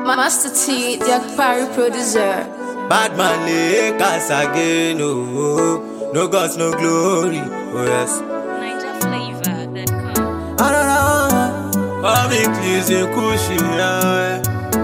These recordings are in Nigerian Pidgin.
Master T, the Akpari producer. Bad man Lakers again, oh, no gods, no glory, oh yes. NigerFlavor.com. Ah, nah, nah. All me please in cushy, yeah.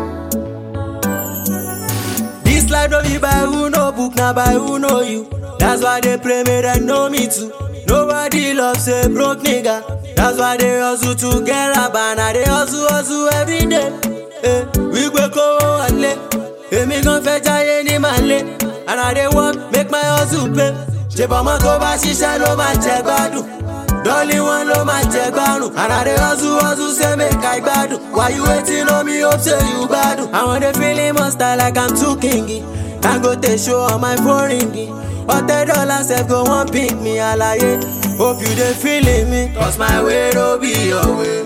This life don't be by who no book, now by who know you. That's why they pray me, they know me too. Nobody loves a broke nigga. That's why they hustle to get a banner. They hustle, hustle every day. Eh, we go go wale. Èmi gan fẹ́ jáyé ní màlẹ́. And I dey work, make my hustle pay. Ṣèbọ̀mọ́ tó bá ṣiṣẹ́ ló máa jẹ gbádùn. Dọ́lí wọn ló máa jẹ gbárùn. And I dey hustle, hustle say make I gbádùn. Why you waiting on me, hope say you gbádùn. Àwọn dey feeling monster like I'm too kingy. Dangote show on my phone ringy. Ọ̀tẹ̀ dọ́là sef go wan pick me àlàyé. Hope you dey feeling me. Cause my way no be your way.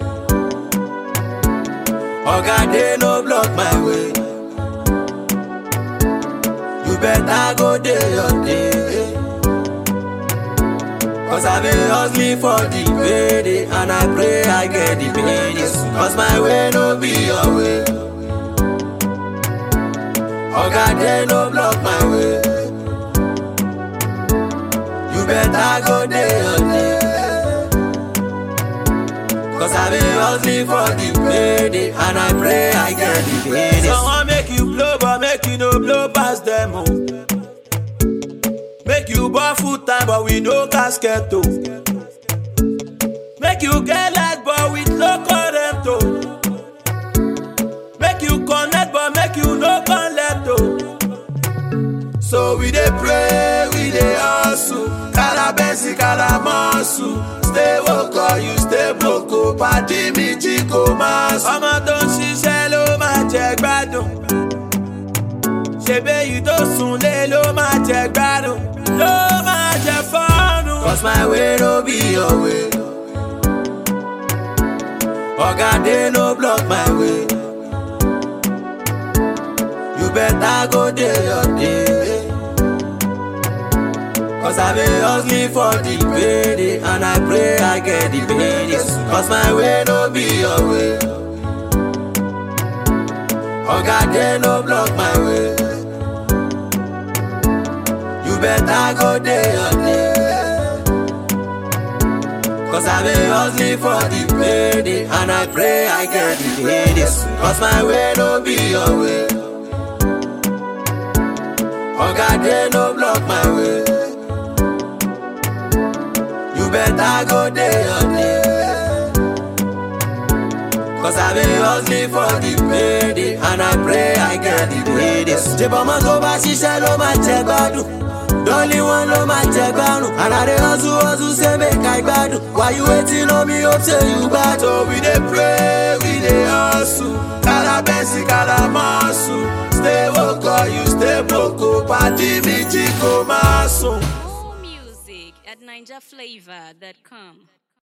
Oga dey no block my way. You better go dey your day. Cause I been hustling for the payday And I pray I get the payday Cause my way no be your way Oga dey no block my way You better go dey your day Cause I been hustling for the payday And I pray I get the payday Someone make you blow but make you no blow past them oh. Make you born full time but we no casket oh. Make you get light but with no current oh. Make you connect but make you no connect oh. So we dey pray, we dey hustle. Kalabensi, kalamosu. Stay woke or you stay broke. oh. Pàdé mi jí kò máa sùn. Ọmọ tó ń ṣiṣẹ́ ló máa jẹ gbádùn. Ṣèbé yìí tó sùn lé ló máa jẹ gbádùn. Ló máa jẹ fọ́ọ̀nù. Cause my way no be your way. Oga dey no block my way. You better go dey your day. Cause I been hustling for the payday And I pray I get the payday Cause my way no be your way Oga dey no block my way You better go dey your day Cause I been hustling for the payday And I pray I get the payday Cause my way no be your way Oga dey no block my way You better go dey your day Cause I been hustling for the payday And I pray I get the payday Ṣèbọ̀mọ́ tó bá ṣiṣẹ́ ló máa jẹ gbádùn Dọ́lí wọn ló máa jẹ gbárùn And I dey hustle hustle say make I gbádùn Why you waiting on me hope say you gbádùn So we dey pray, we dey hustle Kalabensi, kalamosu Stay woke or you stay broke oh. Pàdé mi jí kò máa sùn. More music at NigerFlavor.com.